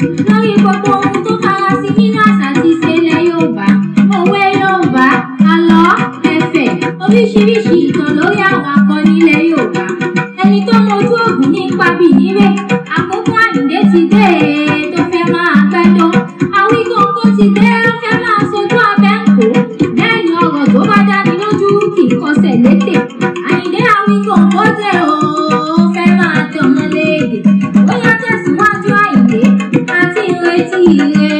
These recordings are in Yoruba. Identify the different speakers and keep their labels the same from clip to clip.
Speaker 1: lórí gbogbo ohun tó farasí nínú àṣà àti ìṣe ilẹ̀ Yorùbá. Òwe Yorùbá, àlọ́, ẹ̀fẹ̀, oríṣiríṣi ìtàn lórí àwọn akọni ilẹ̀ Yorùbá. Ẹni tó mojú ògùn ní pabì níwé, àkókò Àyìndé ti dé e tó fẹ́ máa gbẹ́jọ́. Àwíkóńkó ti dé ó fẹ́ máa sojú abẹ́ ń kó. Bẹ́ẹ̀ ni ọ̀rọ̀ tó bá dáni lójú kì í kọsẹ̀ létè. Àyìndé Àwíkóńkó dé o, ó fẹ́ máa dọmọ léde. Ó yá tẹ̀síwájú Àyìndé àti ìrètí rẹ̀.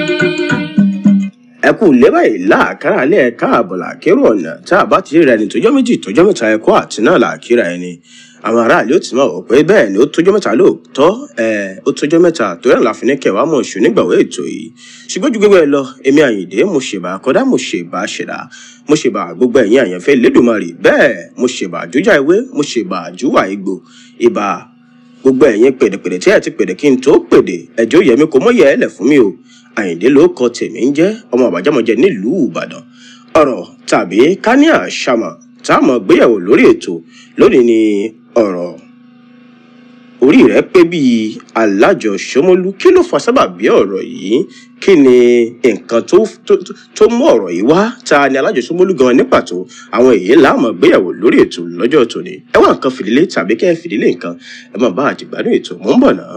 Speaker 2: ẹ kú lé báyìí láàkárà alẹ́ ẹ káàbọ̀ làkérò ọ̀nà tá a bá ti ríra ẹni tójọ́ méjì tójọ́ mẹ́ta ẹ̀kọ́ àti náà làkíra ẹni àwọn aráàlú ó ti mọ̀ wọ́n pé bẹ́ẹ̀ ni ó tójọ́ mẹ́ta lóòótọ́ ẹ̀ ó tójọ́ mẹ́ta torí àlàáfíà ní kẹwàá mọ̀ ṣù nígbàwé ètò yìí ṣùgbọ́n ju gbogbo ẹ lọ èmi àyìndé mo ṣèbà kọ́dá mo ṣèbà ṣẹ̀dá mo ṣèbà gbogbo ẹ̀yìn àyànfẹ́ lẹ́dùnmarè bẹ́ẹ̀ mo ṣèbà àjújà ewé mo ṣèbà àjúwà igbó ìbà gbogbo ẹ̀yin pèdèpèdè tí ẹ ti pèdè kí n tó pèdè ẹjọ́ yẹmi kò mọ̀yẹ́ ẹlẹ̀ fún mi o àyìndé ló kọ tèmi ń jẹ́ ọmọ àbájámọ̀jẹ nílùú ìbàdàn ọ̀rọ̀ tàbí kání àṣàmọ̀ tá a mọ̀ gbéyàwó lórí ètò lónìí ni ọ̀rọ̀ orí rẹ̀ pé bíi alájọ ṣómólú kí ló fa sábàbí ọ̀rọ̀ yìí kí ni nǹkan tó tó tó mú ọ̀rọ̀ yìí wá ta ni alájọ ṣómólú gan ní pàtó àwọn èyí láàmọ̀ gbéyàwó lórí ètò lọ́jọ́ tòní ẹ wá nǹkan fìdílé tàbí kẹ́ ẹ fìdílé nǹkan ẹ máa bá àjẹgbádùn ètò mò ń bọ̀ náà.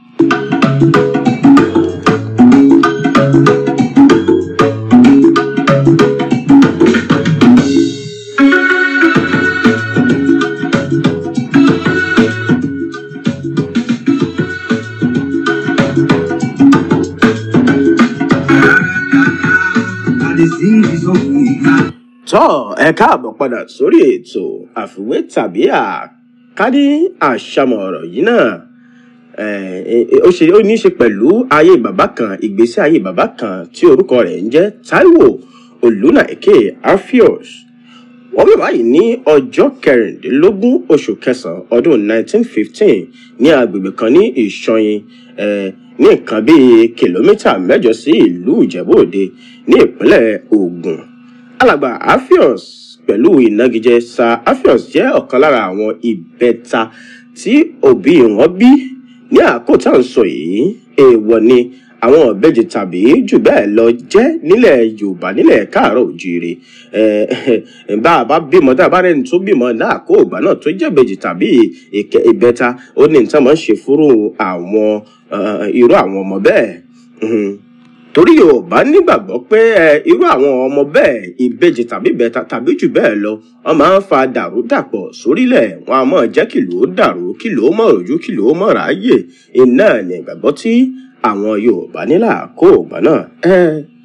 Speaker 3: I dey sing the song for you.
Speaker 2: tọ́ ẹ káàbọ̀ padà sórí ètò àfiwé tàbí àkádí àṣàmọ̀ ọ̀rọ̀ yìí náà Eh, eh, ó ṣe ó ní í ṣe pẹ̀lú ayé bàbá kan ìgbésí ayé bàbá kan tí orúkọ rẹ̀ ń jẹ́ taiwo olùnàìkè alpheus wọ́n bí báyìí ní ọjọ́ kẹrìndínlógún oṣù kẹsàn-án ọdún 1915 ní agbègbè kan ní ìṣọyin eh, ní nǹkan bíi kìlómítà mẹ́jọ sí ìlú ìjẹ́bú-òde ní ìpínlẹ̀ ògùn alàgbà alpheus pẹ̀lú ìnagijẹ sir alpheus jẹ́ ọ̀kan lára àwọn ìbẹta tí òbí wọn bí ní àkókò tá à ń sọ yìí èèwọ̀ ni àwọn ọ̀bẹ́jì tàbí jù bẹ́ẹ̀ lọ jẹ́ nílẹ̀ yorùbá nílẹ̀ káàárọ̀ òjìire bá a bá bímọ tá a bá rẹni tó bímọ láàkó ìgbà náà tó jẹ́ ìbejì tàbí ìkẹ- ìbẹta ó ní nǹkan máa ń ṣe fúrú àwọn eh, irú àwọn ọmọ bẹ́ẹ̀ Mhm torí yorùbá nígbàgbọ́ pé ẹ, irú àwọn ọmọ bẹ́ẹ̀ ìbejì tàbí ìbẹta tàbí jù bẹ́ẹ̀ lọ wọ́n máa ń fa dàrúdàpọ̀ sórílẹ̀ wọn a máa jẹ́ kìlò ó dàrú kìlò ó mọ̀ rojú kìlò ó mọ̀ ráyè iná ní ìgbàgbọ́ tí àwọn yorùbá nílà kó ògbà náà. ẹ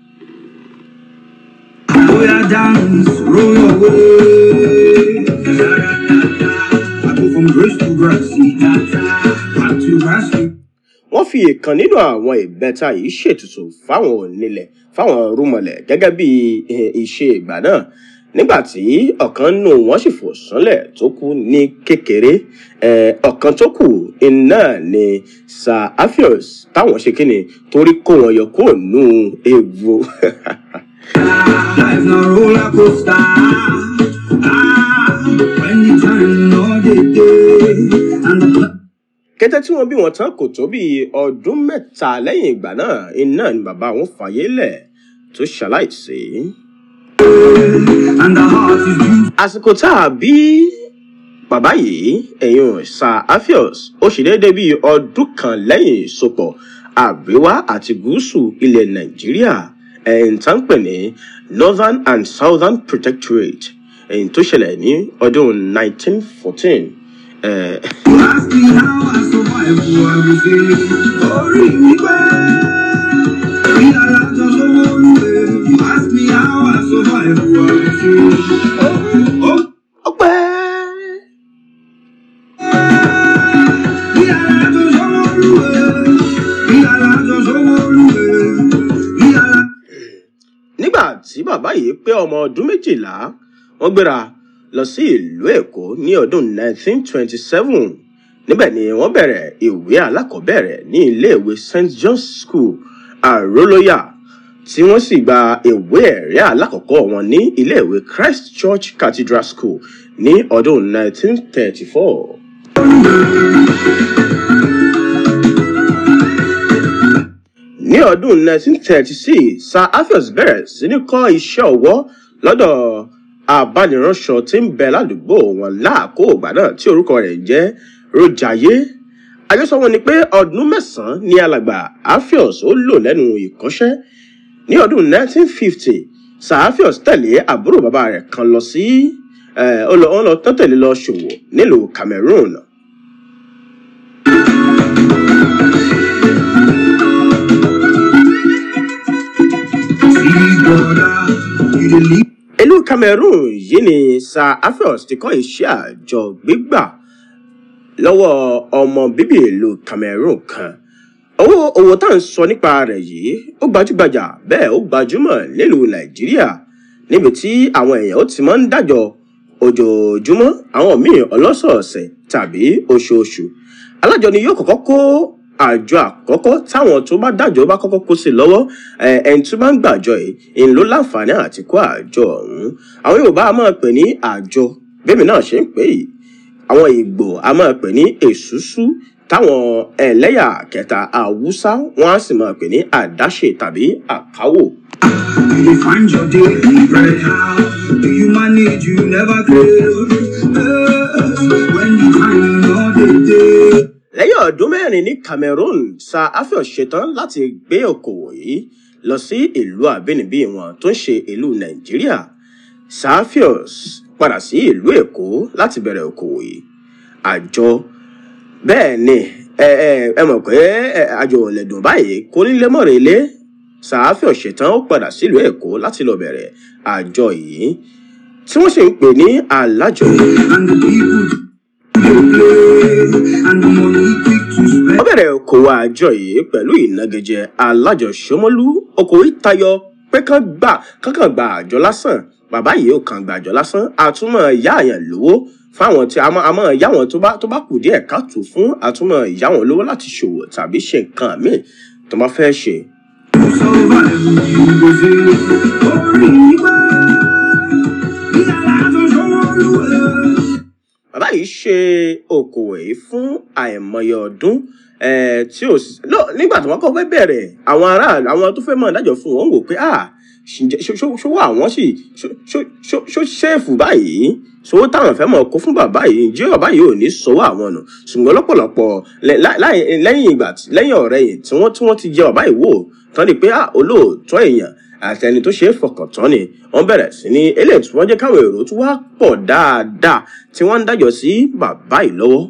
Speaker 3: Oya dance, roll your way. I go from grace to grace, back to grass.
Speaker 2: wọ́n fi ìkan nínú àwọn ìbẹta yìí ṣètùtù fáwọn onílẹ̀ fáwọn rúmọlẹ̀ gẹ́gẹ́ bí eh, ìṣe ìgbà náà nígbà tí ọ̀kan nù wọ́n sì fò sánlẹ̀ tó kú ní kékeré eh, ọ̀kan tó kù iná ni sir alpheus táwọn ṣe kíni torí kó wọn yọ kúrò nù ewu
Speaker 3: Life na roller coaster. Ah, when the time no dey dey, and the
Speaker 2: kété tí wọ́n bí wọn tán kò tó bí ọdún mẹ́ta lẹ́yìn ìgbà náà iná ni bàbá wọn fàyè lẹ̀ tó ṣaláìsí.
Speaker 3: and the heart is due.
Speaker 2: àsìkò tá a bí bàbá yìí ẹ̀yìn sir alpheus ó ṣe déédéé bíi ọdún kan lẹ́yìn ìsopọ̀ àríwá àti gúúsù ilẹ̀ nàìjíríà ẹ̀yìn tá ń pè ní northern and southern protectorate ẹ̀yìn tó ṣẹlẹ̀ ní ọdún 1914. Eh,
Speaker 3: You ask me how I survive, who I will say, orí mi pẹ́. Bí alájọ lówó lúwe, you ask me how I survive, who I will say, oh, oh.
Speaker 2: ọpẹ́
Speaker 3: Bí alájọ lówó lúwe, bí alájọ lówó lúwe, bí alájọ.
Speaker 2: nígbà tí bàbá yìí pé ọmọ ọdún méjìlá wọn gbéra lọ sí ìlú èkó ní ọdún 1927 níbẹ̀ ni wọ́n bẹ̀rẹ̀ ìwé alákọ̀ọ́bẹ̀rẹ̀ ní iléèwé st john's school àrólóyà tí wọ́n sì gba ìwé ẹ̀rí alákọ̀ọ́kọ́ wọn ní iléèwé christ church cathedral school ní ọdún 1934. ọdún 1936 sir afios bẹ̀rẹ̀ sí ní kọ́ iṣẹ́ ọwọ́ lọ́dọ̀ abániránṣọ tí ń bẹ ládùúgbò wọn láàkó ìgbà náà tí orúkọ rẹ̀ ń jẹ́ rojaye àjọsọ wọn ni pé ọdún mẹ́sàn-án ní alàgbà afios ó lò lẹ́nu ìkọ́ṣẹ́ ní ọdún 1950 sir afios tẹ̀lé àbúrò bàbá rẹ̀ kan lọ sí eh, ó lọ ó lọ tán tẹ̀lé lọ ṣòwò nílùú cameroon
Speaker 3: See, brother, you dey live
Speaker 2: ìlú cameroon yìí ni sir afios ti kọ́ iṣẹ́ àjọ gbígbà lọ́wọ́ ọmọ bíbí ìlú cameroon kan owó owó tá à ń sọ nípa rẹ̀ yìí ó gbajúgbajà bẹ́ẹ̀ ó gbajúmọ̀ nílùú nàìjíríà níbi tí àwọn èèyàn ó ti máa ń dájọ́ ojoojúmọ́ àwọn míì ọlọ́sọ̀ọ̀sẹ̀ tàbí oṣooṣù alájọ ni yóò kọ́kọ́ kó àjọ àkọ́kọ́ táwọn tó bá dájọ́ bá kọ́kọ́ kó sí lọ́wọ́ ẹ, ẹni tó bá ń gbàjọ yìí ń ló láǹfààní àti kó àjọ ọ̀hún àwọn yorùbá a máa pè ní àjọ bẹ́ẹ̀ náà ṣe ń pè yìí àwọn ìgbò a máa pè ní èṣùṣù táwọn ẹlẹ́yà kẹta haúsá wọn á sì máa pè ní àdáṣe tàbí àkáwò.
Speaker 3: You dey find your daily bread how do you manage you never fail Eh, when the time no dey dey.
Speaker 2: lẹ́yìn ọdún mẹ́rin ní cameroon sir afios ṣetán láti gbé okòwò yìí lọ sí ìlú àbínibí wọn tó ń ṣe ìlú nàìjíríà sir afios padà sí ìlú èkó láti bẹ̀rẹ̀ okòwò yìí àjọ bẹ́ẹ̀ ni ẹ ẹ ẹ mọ̀ pé ẹ, àjọ ò lè dùn báyìí kó nílé mọ̀rẹ́ ilé sir afios ṣetán ó padà sílùú èkó láti lọ bẹ̀rẹ̀ àjọ yìí tí wọ́n sì ń pè ní alájọ.
Speaker 3: and the people dey play and the money quick to spend.
Speaker 2: ó bẹ̀rẹ̀ okòwò àjọ yìí pẹ̀lú ìnagijẹ alájọsọmọlú okòwò yìí tayọ pé kán gbà kankan gba àjọ lásán bàbá yìí ò kàn gba àjọ lásán àtúmọ̀ ìyá àyàn lówó fáwọn tí a mọ̀ a mọ̀ ìyá wọn tó bá tó bá kù díẹ̀ káàtó fún àtúmọ̀ ìyá wọn lówó láti ṣòwò tàbí ṣe nǹkan míì tó bá fẹ́ ṣe.
Speaker 3: survive you go say orí wá bí alájọ sọ́wọ́lúwẹ̀.
Speaker 2: bàbá yìí ṣe okòwò yìí fún àìmọye ọdún eh, tí ò sí no, nígbà tí wọn kọ fẹ́ bẹ̀rẹ̀ àwọn aráàlú àwọn tó fẹ́ mọ̀ dájọ́ fún wọn wò pé ah ǹjẹ́ ṣó- ṣó- ṣówó àwọn sì ṣó- ṣó- ṣó- ṣó ṣéèfù báyìí sowó táwọn fẹ́ mọ̀ kó fún bàbá yìí ǹjẹ́ bàbá yìí ò ní sọ́wọ́ àwọn nù ṣùgbọ́n lọ́pọ̀lọpọ̀ lẹ- láì- láì- lẹ́yìn ìgbà tí- lẹ́yìn ọ̀rẹ́ yìí tí wọ́n tí wọ́n ti jẹ bàbá yìí wò tán ni pé ah olóòótọ́ èèyàn àti ẹni tó ṣe é fọkàn tán ni wọ́n bẹ̀rẹ̀ sí ní eléyìí tí wọ́n jẹ́ káwọn èrò tó wá pọ̀ dáadáa tí wọ́n ń dájọ́ sí bàbá yìí lọ́wọ́.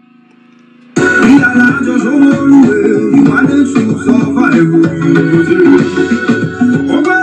Speaker 3: bí alájọ sọ́wọ́lúwẹ̀ you manage to survive you go say. ọgbẹ́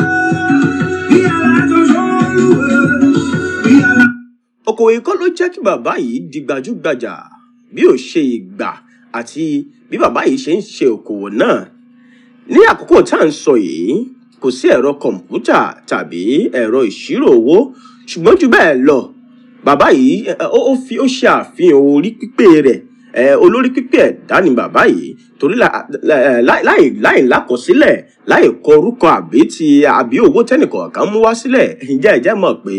Speaker 3: bí alájọ sọ́wọ́lúwẹ̀ bí alájọ.
Speaker 2: okòwò ikọ́ ló jẹ́ kí bàbá yìí di gbajúgbajà bí ó ṣe ìgbà àti bí bàbá yìí ṣe ń ṣe okòwò náà ní àkókò tá à ń sọ yìí kò sí ẹ̀rọ kọ̀ǹpútà tàbí ẹ̀rọ ìṣirò owó ṣùgbọ́n jù bẹ́ẹ̀ lọ bàbá yìí ẹ, ó ó fi ó ṣe àfihàn orí pípé rẹ̀ ẹ, olórí pípé ẹ̀dá ni bàbá yìí torí la- la- ẹ, láì láì- láì lákọsílẹ̀ láì kọ orúkọ àbí ti àbí owó tẹ́nìkọ̀ọ̀kan mú wá sílẹ̀ ǹjẹ́ ẹ jẹ́ mọ̀ pé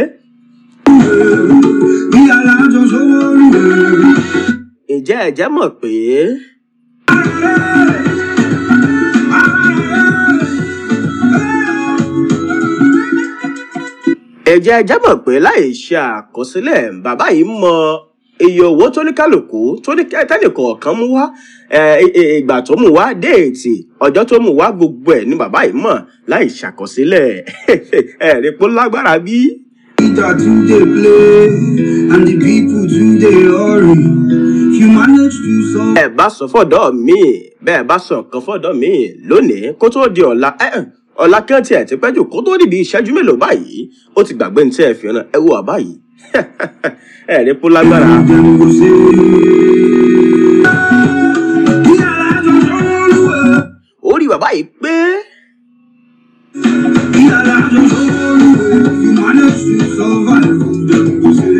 Speaker 3: bí alájọ sọ́wọ́lúwẹ̀.
Speaker 2: ǹjẹ́ ẹ jẹ́ mọ̀ pé ẹ̀jẹ̀ ẹjẹ́ mọ̀ pé láì ṣe àkọsílẹ̀ bàbá yìí mọ iye owó tó ní kálukú tó ní tẹ́nìkọ̀ọ̀kan mú wá ẹ, ẹ, ẹ, ìgbà tó mú wá déètì ọjọ́ tó mú wá gbogbo ẹ̀ ní bàbá yìí mọ̀ láì ṣàkọsílẹ̀ ẹ̀rí pé ó lágbára bí.
Speaker 3: Peter too dey play and the people too dey hurry. If you manage to solve
Speaker 2: ẹ bá sọ fọ́dọ̀ mi bẹ́ẹ̀ bá sọ nǹkan fọ́dọ̀ mi lónìí kó tó di ọ̀la ẹ, ẹ, ọ̀la kí wọ́n tiẹ̀ ti pẹ́ jù kó tó dìbì ìṣẹ́jú mélòó báyìí ó ti gbàgbé ní tí ẹ fi ràn ẹ wo àbá yìí ẹ̀rí pé ó lágbára.
Speaker 3: them go say. Bí alájọ sọ́wọ́lúwẹ̀.
Speaker 2: orí bàbá yìí pé
Speaker 3: Bí alájọ sọ́wọ́lúwẹ̀. If you manage to survive, them go say.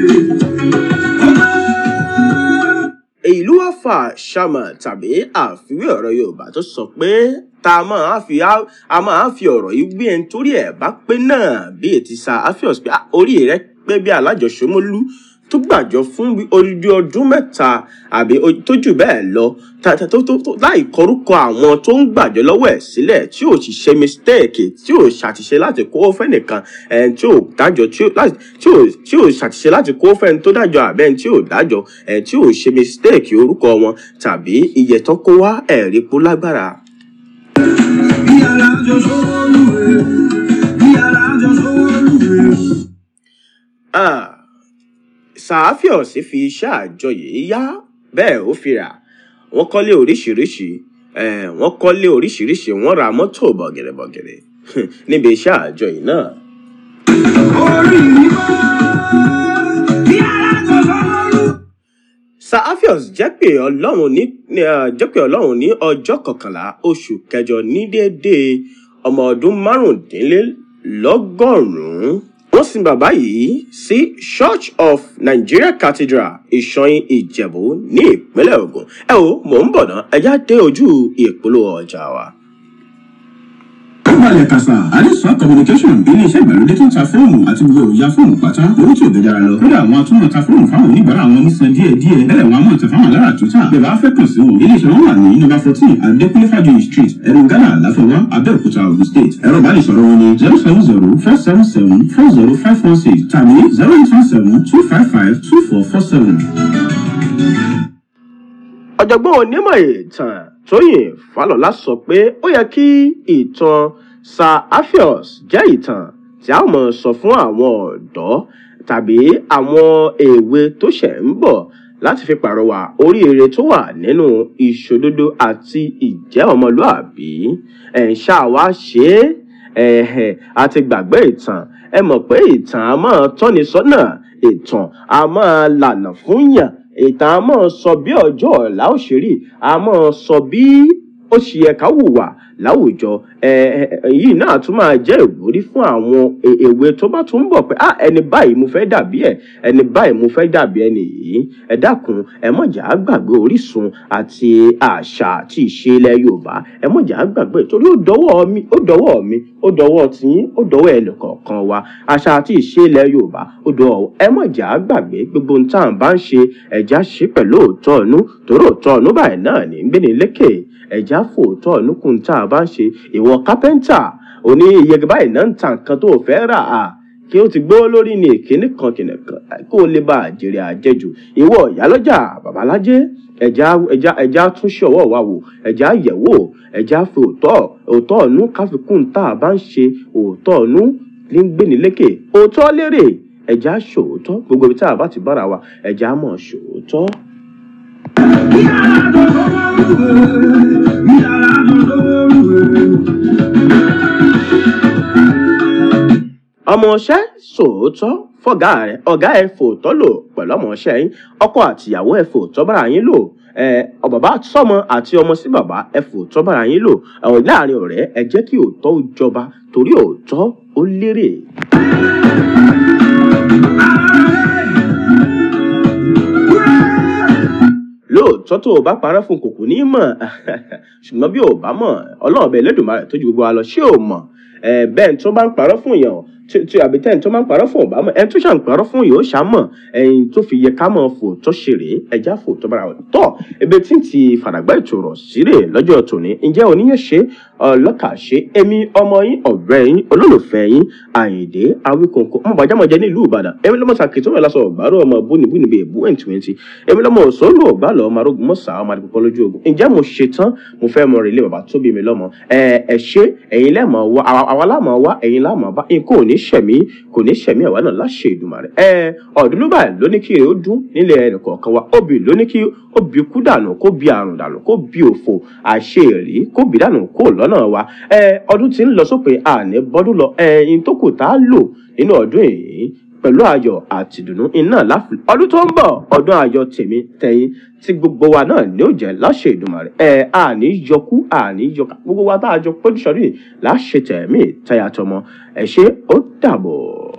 Speaker 2: ìlú àfà ṣàmà tàbí àfiwé ọ̀rọ̀ yorùbá tó sọ pé tá a máa fi á- a máa fi ọ̀rọ̀ yìí gbé ẹni torí ẹ̀ bá pé náà bí ètí sa afios pé "Ah, orí rẹ pé bí alájọṣọmọlú tó gbàjọ fún bí odidi ọdún mẹ́ta àbí o- tó jù bẹ́ẹ̀ lọ ta- ta- tó tó tó láì kọrúkọ àwọn tó ń gbàjọ lọ́wọ́ ẹ̀ sílẹ̀ tí ò sì ṣe mistake tí ò ṣàtìṣe láti kó fẹ́nìkan ẹ̀ tí ò dájọ́ tí ò láti- tí ò tí ò ṣàtìṣe láti kó fẹ́ni tó dájọ́ àbẹ́ tí ò dájọ́ ẹ̀ tí ò ṣe mistake orúkọ wọn tàbí iye tán kó wá ẹ̀rí kó lágbára.
Speaker 3: bí alájọ sọ́wọ́lùwẹ̀ bí alájọ sọ́wọ́lùwẹ̀.
Speaker 2: Ah, sàáfíọ̀sì fi iṣẹ́ àjọ yìí yá bẹ́ẹ̀ ó fi rà wọ́n kọ́lé oríṣiríṣi eh, wọ́n kọ́lé oríṣiríṣi wọ́n ra mọ́tò bọ̀gẹ̀rẹ̀bọ̀gẹ̀rẹ̀ níbi iṣẹ́ àjọ yìí náà.
Speaker 3: orí mi bá bí alájọ sọ́wọ́lùwẹ̀.
Speaker 2: sàáfíọ̀s jẹ́ pé ọlọ́run ní ní, ah, jẹ́ pé ọlọ́run ní ọjọ́ kọkànlá oṣù kẹjọ ní déédéé ọmọ ọdún márùndínlélọ́gọ́rùn-ún wọ́n sin bàbá yìí sí church of nigeria cathedral ìṣọyìn ìjẹ̀bú ní ìpínlẹ̀ ogun ẹ o mò ń bọ̀ ná ẹjá dé ojú ìpolówó ọjà wa.
Speaker 4: ó balẹ̀ kàṣà àdìsán communication iléeṣẹ́ ìgbàlódé tó ń ta fóònù àti gbogbo èròjà fóònù pátá lówó tí ò gẹ̀jára lọ kódà àwọn atúmọ̀ ta fóònù fáwọn oníbàárà wọn nísan díẹ̀ díẹ̀ bẹ́ẹ̀ wọn a máa tẹ fáwọn alára tó tà bẹ́ẹ̀ bá fẹ́ kàn sí wọn iléeṣẹ́ wọn wà ní nọ́mbà fourteen adékúnlé fàjọyìn street ẹ̀rù ghana láfọwọ́ abẹ́òkúta ogun state ẹ̀rọ ìbánisọ̀rọ̀ wọn ni zero seven zero four seven seven four zero five one six tàbí zero eight one seven two five five two four four seven.
Speaker 2: ọ̀jọ̀gbọ́n onímọ̀ ìtàn tóyìn falọ́lá sọ pé ó yẹ kí ìtàn sir aphios jẹ́ ìtàn tí a mọ̀ sọ fún àwọn ọ̀dọ́ tàbí àwọn èwe tó ṣẹ̀ ń bọ̀ láti fi pàrọwà oríire tó wà nínú ìṣòdodo àti ìjẹ́ ọmọlúàbí ẹ̀ ń ṣáà wá ṣe é ẹ̀hẹ̀ àti gbàgbé ìtàn ẹ mọ̀ pé ìtàn a máa tọ́ni sọ́nà ìtàn a máa lànà fún yàn ìtàn a máa sọ bí ọjọ́ ọ̀la ó ṣe rí a máa sọ bí ó ṣe yẹ ká hùwà láwùjọ ẹ ẹ èyí náà tún máa jẹ́ ìwúrí fún àwọn e- èwe tó bá tún ń bọ̀ pé ah ẹni báyìí mo fẹ́ dàbí ẹ̀ ẹni báyìí mo fẹ́ dàbí ẹni yìí ẹ dákun ẹ mọ̀jà á gbàgbé orísun àti àṣà àti ìṣe ilẹ̀ yorùbá ẹ mọ̀jà á gbàgbé torí ó dọwọ́ mi ó dọwọ́ mi ó dọwọ́ tiyín ó dọwọ́ ẹnìkọ̀ọ̀kan wa àṣà àti ìṣe ilẹ̀ yorùbá ó dọwọ́ ẹ mọ̀jà á gbàgbé gbogbo ohun tá à ń bá ń ṣe ẹ̀já ṣe pẹ̀lú òótọ́ ọ̀nú torí òótọ́ ọ̀nú báyìí náà ní ń gbéni lékè ẹ̀já fòótọ́ ọ̀nú kùn tá a bá ń ṣe ìwọ kápẹ́ńtà òní iye báyìí náà ń ta nǹkan tó o fẹ́ rà á kí ó ti gbó lórí ní ìkíní kan kìnìún kan kó o lè bá àjèrè àjẹjù ìwọ ìyálọ́jà babalájé ẹja ẹja ẹja tún ṣe ọwọ́ wa wò ẹja yẹ̀wò ẹja fi òótọ́ òótọ́ ọ̀nú káfíkún tá a bá ń ṣe òótọ́ ọ̀nú ní ń gbéni lékè òótọ́ lérè ẹja ṣòótọ́ gbogbo ibi tá a bá ti bára wa ẹja mọ̀ ṣòótọ́.
Speaker 3: bí alájọ sọ́wọ́lùwẹ̀ bí alájọ sọ́wọ́lùwẹ̀.
Speaker 2: ọmọọṣẹ́ sòótọ́ fọ̀gá rẹ̀ ọ̀gá ẹ̀ fòótọ́ lò pẹ̀lú ọmọọṣẹ́ yín ọkọ àtìyàwó ẹ̀ fòótọ́ bára yín lò ẹ ọ bàbá sọmọ àti ọmọ sí bàbá ẹ fòótọ́ bára yín lò àwọn láàrin ọ̀rẹ́ ẹ jẹ́ kí òótọ́ ó jọba torí òótọ́ ó lérè. lóòótọ́ tó o bá parọ́ fún kòkò ní mọ̀ ṣùgbọ́n bí o bá mọ̀ ọlọ́run bẹ lẹ́dùnmáà tó ju gbogbo wa lọ ṣé o mọ̀ ẹ bẹ́ẹ̀ tó bá ń parọ́ fún èèyàn tí tí àbí tẹ́ni tó máa ń parọ́ fún ọ̀bá mọ̀ ẹni tó ṣàn parọ́ fún yóò ṣá mọ̀ ẹyin tó fi yẹ ká mọ̀ fò tó ṣeré ẹja fò tó bára wọn. tọ́ ebe tí ń ti fàdàgbà ètò rọ̀ síre lọ́jọ́ tòní ǹjẹ́ oníyẹn ṣe ọlọ́kà ṣe èmi ọmọ yín ọ̀rẹ́ yín olólùfẹ́ yín àyìndé awíkòǹkò ọmọ bàjámọ̀jẹ nílùú ìbàdàn èmi lọ́mọ sàkìtì ọmọ ìlàsọ̀ ọ̀gbárò ọmọ bónibóni bíi èbú ẹ̀ǹtìwẹ̀ntì èmi lọ́mọ òṣòlù ọ̀gbálọ̀ ọmọ arógun mọ́sà ọmọ àdìpọ̀ lójú ogun ǹjẹ́ mo ṣe tán mo fẹ́ mọ rèlé bàbá tó bí mi lọ́mọ ẹ ẹ ṣe ẹ̀yin lẹ́mọ̀ wá àwa àwa lámọ̀ wá ẹ̀yin lámọ̀ bá nǹkan ò ní ṣẹ̀mí kò ní ṣẹ̀mí àwa náà láṣẹ Èdùmàrè ẹ ọ̀dúnlú báyìí ló ní kí èrè ó dún nílẹ̀ ẹnìkọ̀ọ̀kan wa obì ló ní kí ó bí kú dànù kó bí àrùn dànù kó bí òfò àṣẹ èrí kó bí dànù kó lọ́nà wa ẹ ọdún tí ń lọ sópin àní bọ́dún lọ ẹyin tó kù tá a lò nínú ọdún èyí pẹ̀lú ayọ̀ àti ìdùnnú iná láfi ọdún tó ń bọ̀ ọdún ayọ̀ tèmi tẹ̀yìn tí gbogbo wa náà ní ó jẹ́ láṣẹ Èdùmàrè ẹ àní yọkú àní yọká gbogbo wa tá a jọ péjú sọdún yìí láṣẹ tẹ̀mí tẹ̀yàtọmọ ẹ ṣé ó dàbọ̀.